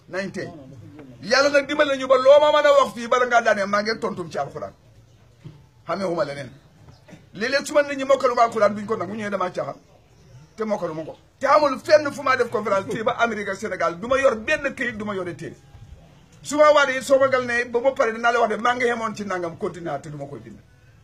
nañ tey yàlla nag dimbal nañu ba loo ma mën a wax fii bala ngaa daanee maa ngi tontum ci alxuraan xamee huma leneen léeg-léeg su ma nit ñi mokkalu ma alxuraan duñ ko nag mu ñëwee damaa caaxaan te mokkalu ma ko te amul fenn fu maa def conférence téye ba Amérique ak Sénégal du ma yor benn këyit du ma yore téere su ma waatee soo ma gal ne ba ma pare dinaa la wax de maa ngi yemoon ci nangam continuer te du ma koy bind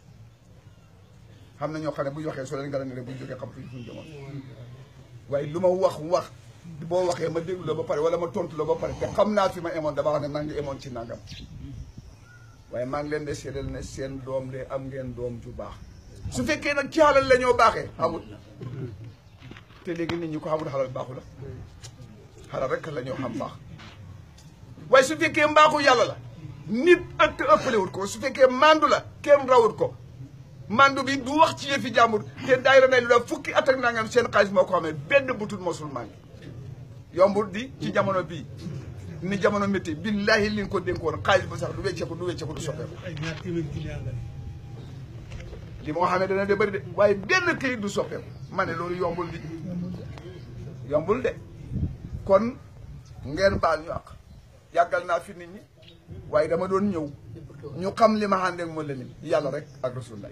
xam na ñoo xam ne bu ñu waxee soo leen gala ne rek bu ñu jógee xam fu ñu jëmoon waaye lu ma wax wax boo waxee ma déglu la ba pare wala ma tontu la ba pare te xam naa fi ma emoon dama wax ne maa ngi emoon ci nangam waaye maa ngi leen de seedal ne seen doom de am ngeen doom ju baax su fekkee nag ci xalal la ñoo baaxee amul te léegi nit ñi ko xamul xalal baaxu la xalal rek la ñoo xam baax waaye su fekkee mbaaxu yàlla la nit ak ëppalewut ko su fekkee mandu la kenn rawut ko mandu bi du wax ci yëfi jàmbur te daayira nay lu da fukki at ak nangam seen xaalis moo ko xamee benn butut mosul mangi yombul di ci jamono bii ni jamono métti billahi li nga ko dénkoon xaalis ba sax du wecceeku du wecceeku du soppeeku ay ñaar téeméer client la li moo xamee dana de bëri de waaye benn këyit du soppeeku ma ne loolu yombul di yombul de kon ngeen baal ñu àq yàggal naa fi nit ñi waaye dama doon ñëw ñu xam li ma àndeek moo la ni yàlla rek ak rasulullah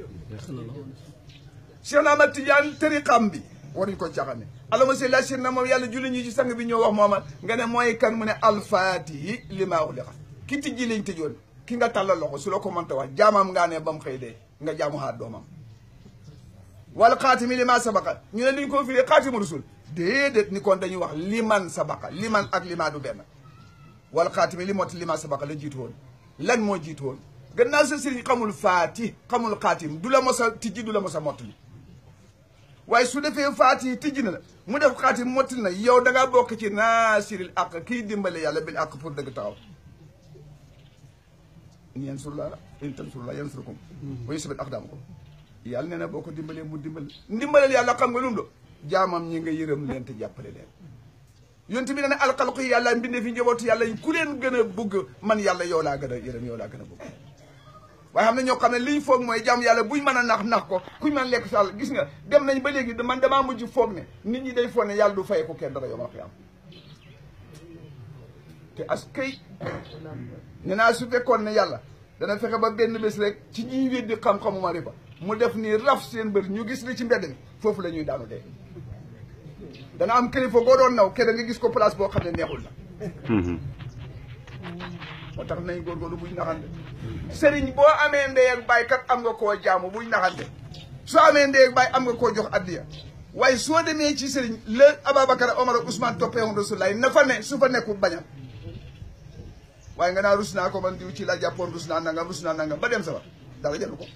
Cheikh Ahmad Tidiane tariqam bi waruñu ko caxane alama si la na moom yàlla julli ñu ci sang bi ñoo wax mooma nga ne mooy kan mu ne alfaatihi li maa uliqa ki tijji lañ tëjoon ki nga tàllal loxo su la ko mënta wax jaamam ngaa ne ba mu xëy dee nga jaamu xaat doomam wala xaatimi li maa sabaqa ñu ne duñ ko firi xaatimu rasul déedéet ni kon dañuy wax liman sabaqa liman ak limaa du benn wala xaatimi li moti limaa sabaqa la jiitu woon lan moo jiitu woon gannaaw sa sëriñ xamul faati xamul xaatim du la mos a tijji du la mos a mottali waaye su defee faati tijji na la mu def xaatim mottali na yow da ngaa bokk ci naasiril aq kii dimbale yàlla bil aq pour dëgg taxaw in yansurullah in tansurullah yansurkum wa yusbit aqdamakum yàlla nee na boo ko dimbalee mu dimbal ndimbalal yàlla xam nga lu mu do jaamam ñi nga yërëm leen te jàppale leen yonent bi ne ne alxalqu yàlla mbinde fi njabootu yàlla yi ku leen gën a bëgg man yàlla yow laa gën a yërëm yow laa gën a bëgg waaye xam ne ñoo xam ne liñ foog mooy jàmm yàlla buñ mën a nax nax ko kuñ mën lekk sàll gis nga dem nañ ba léegi man damaa mujj foog ne nit ñi day foog ne yàlla du fay ko kenn dara yow ma fi am te as kay ne naa su fekkoon ne yàlla dana fexe ba benn bés rek ci ñuy weddi xam-xamu marifa mu def nii raf seen bër ñu gis li ci mbedd mi foofu la ñuy daanu dee dana am kilifa boo doon naw kenn nga gis ko place boo xam ne neexul la moo tax nañ góorgóorlu buñ naxante sëriñ boo amee ndey ak baay kat am nga koo jaamu buñ naxante soo amee ndey ak baay am nga koo jox addiya waaye soo demee ci sëriñ la Ababacar Omar ak Ousmane toppee woon Rasulaay na fa ne su fa nekkul bañal waaye nga naa rus naa ko man diw ci la jàppoon rus naa nangam rus naa nangam ba dem sa ba dara jëlu ko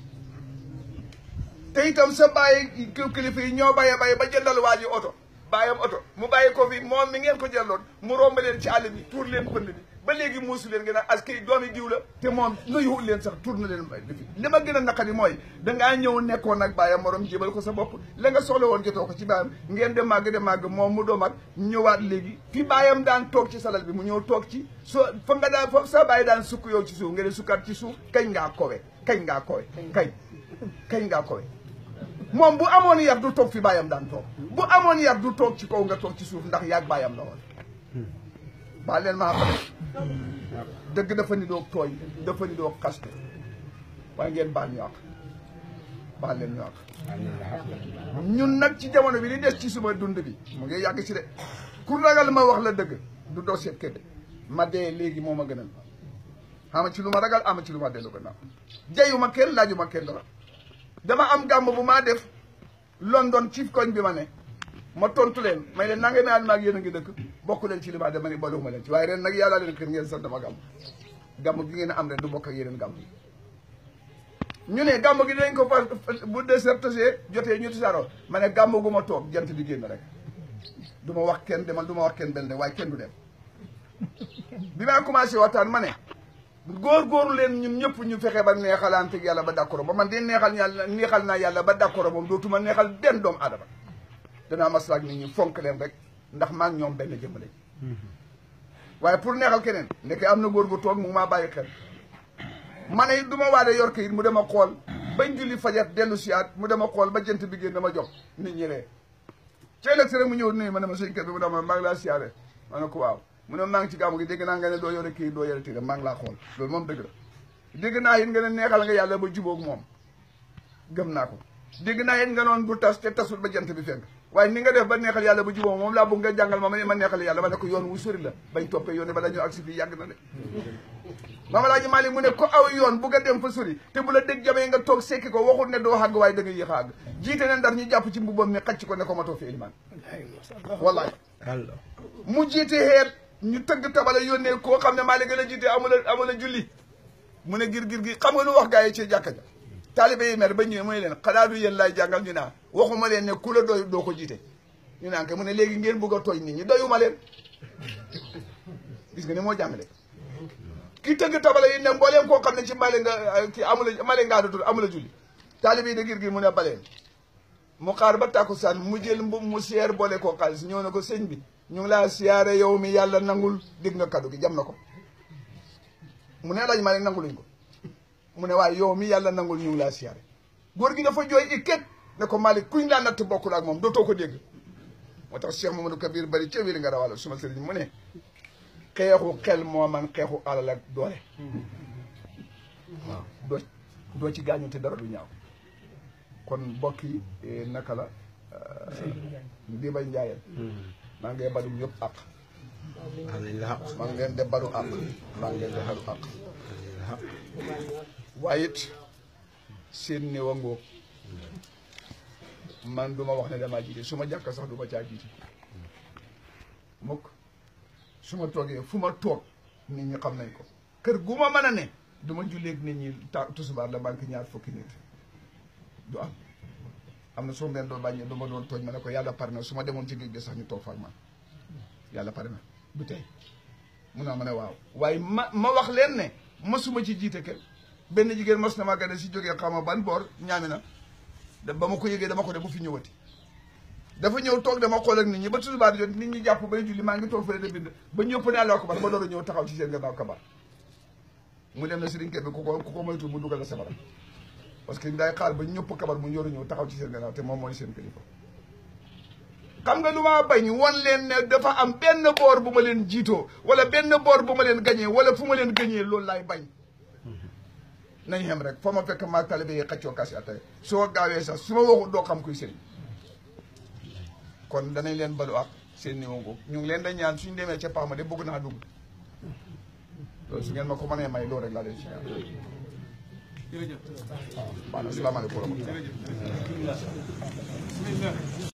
te itam sa bàyyi kilifa yi ñoo bàyyee bàyyi ba jëndal waa ji oto bàyyam oto mu bàyyi ko fi moom mi ngeen ko jëloon mu romb leen ci àll bi tuur leen pënd bi ba léegi muusu leen ngeen a as kay doomi diw la te moom nuyuwul leen sax tuur na leen lifi li ma gën a naqari mooy dangaa ñëw nekkoon nag bàyyam morom jébal ko sa bopp la nga soxla woon jotoo ko ci bàyyam ngeen de màgg de màgg moom mu doo mag ñëwaat léegi fi bàyyam daan toog ci salal bi mu ñëw toog ci soo fa nga daan fa sa bàyyi daan sukk yow ci suuf ngeen sukkaat ci suuf kañ ngaa kowe kañ ngaa kowe kañ kañ ngaa kowe moom bu amoon yar du toog fi bàyyam daan toog bu amoon yar du toog ci kaw nga toog ci suuf ndax yaag bàyyam la woon baa leen maa xam dëgg dafa ni doog tooñ dafa ni doog xaste waaye ngeen baal ñu àq baal leen ñu àq ñun nag ci jamono bi li des ci suma dund bi mu ngi yàgg ci de ku ragal ma wax la dëgg du doo seet kër ma dee léegi moo ma gënal ama ci lu ma ragal ama ci lu ma dellu gannaaw jayu ma kenn laaju ma kenn dara dama am gàmm bu maa def London ci koñ bi ma ne ma tontu leen may leen nanga naan maag yéen a ngi dëkk bokk leen ci li ma dama ni boolewuma leen ci waaye ren nag yàlla leen kër ngeen sant dama gàmm gàmm gi ngeen am ren du bokk ak yeneen gàmm ñu ne gàmm gi dinañ ko fa bu désertagé jotee ñu tisaaroo ma ne gàmm gu ma toog jant bi génn rek du ma wax kenn demal du ma wax kenn benn waaye kenn du dem bi maa commencé waxtaan ma ne góor-góorlu leen ñun ñëpp ñu fexe ba neexalante yàlla ba d'accord ba man de neexal yàlla neexal naa yàlla ba d'accord moom dootuma neexal benn doomu aadama danaa maslaak nit ñi fonk leen rek ndax maa ngi ñoom benn jëmm lañ waaye pour neexal keneen ndeke am na góor gu toog mu maa bàyyi xel ma ne du ma waade yor kayit mu dema xool bañ julli fajar dellu siyaat mu dema xool ba jant bi génn dama jox nit ñi ree ci ëllëg si rek mu ñëw nuyu ma ne ma sëñ kër bi mu dama maa ngi laa siyaare ma ne ko waaw mu ne maa ngi ci gàmmu gi dégg naa nga ne doo yore kii doo yore téere maa ngi laa xool loolu moom dëgg la dégg naa it nga ne neexal nga yàlla ba jubóog moom gëm naa ko dégg naa it nga noon bu tas te tasul ba jant bi fenk waaye ni nga def ba neexal yàlla ba jubóog moom laa bëgg nga jàngal ma ma ne ma neexal yàlla ma ne ko yoon wu sori la bañ toppee yoon bala ñu agsi fii yàgg na de Maam Alaaji Maalik mu ne ko aw yoon bu nga dem fa sori te bu la dégg jamee nga toog sekki ko waxul ne doo xàgg waaye da nga yéex a àgg jiite ne ndar ñu jàpp ci mbubam mi xacc ko ne ko ma toog fi ilimaan wallahi mu jiite xeet ñu tëgg tabala yónnee koo xam ne maa la gën a jiite amula amula julli mu ne gir gir gi xam nga lu wax gaa yi ci jàkka ja taalibe yi mer ba ñëwee mu ne leen xanaa du yéen laay jàngal ñu naa waxuma leen ne ku la doy doo ko jiite ñu naan ke mu ne léegi ngeen bëgg a tooñ nit ñi doyuma leen gis nga ni moo jàngale ki tëgg tabala yi ne mbooleem koo xam ne ci male nga ki amula male ngaa dudul amula julli taalibe yi de gir gir mu ne baleen mu xaar ba tàkkusaan mu jël mbu mu seer boole koo xaalis ñëw na ko sëñ bi ñu ngi laa siyaare yow mi yàlla nangul dégg nga kaddu gi jam na ko mu ne laaj maa ne nanguluñ ko mu ne waaye yow mi yàlla nangul ñu ngi laa siyaare góor gi dafa jooy ikket ne ko Malick kuñ laa natt bokkul ak moom dootoo ko dégg moo tax Cheikh Mamadou Kabir bari ca wéri nga rawala suma sëriñ mu ne xeexu xel moo man xeexu alal ak doole waaw doo doo ci gaañu te dara du ñaaw kon mbokk yi naka la di bay njaayeen maa ngi balu ñëpp àq maa ngi leen de balu àq maa ngi leen de balu àq waaye it seen néew a ngóob man duma wax ne damaa jiite su ma jàkka sax du ma caa jiite mukk su ma toogee fu ma toog nit ñi xam nañ ko kër gu ma mën a ne du ma julleeg nit ñi ta tusubaar la banque ñaar fukki nit du am am na soo meen doon bàññee du ma doon tooñ ma ne ko yàlla pare na su ma demoon ci géej gi sax ñu toog fa ak man yàlla pare na du tey mun naa ma ne waaw waaye ma ma wax leen ne masuma ci jiite kenn benn jigéen mas na ma gane si jógee xaw ma ban boor ñaami na da ba ma ko yëgee dama ko de bu fi ñëwati dafa ñëw toog dama xool ak nit ñi ba tusubaar jot nit ñi jàpp bay julli maa ngi toog fële de bind ba ñëpp ne Allahu akbar ba door a ñëw taxaw ci seen gannaaw kabar mu dem na sëriñ kër bi ku ko ku ko moytu mu dugal la sabara parce que day xaar ba ñëpp kabar mu ñëw ñëw taxaw ci seen gannaaw te moom mooy seen kilifa xam nga lu ma bañ won leen ne dafa am benn boor bu ma leen jiitoo wala benn boor bu ma leen gañee wala fu ma leen gañee loolu laay bañ nañ xem rek foo ma fekk maa talibe yi xaccoo kasi atay soo gaawee sax su ma waxu doo xam kuy sëriñ kon danañ leen balu ak seen niveau boobu ñu ngi leen da ñaan suñu demee ca paama de bëgg naa dugg loolu su ngeen ma ko mënee may loolu rek laa leen si ñaan jërëjëf waaw baax na asalaamaaleykum wa rahmatulah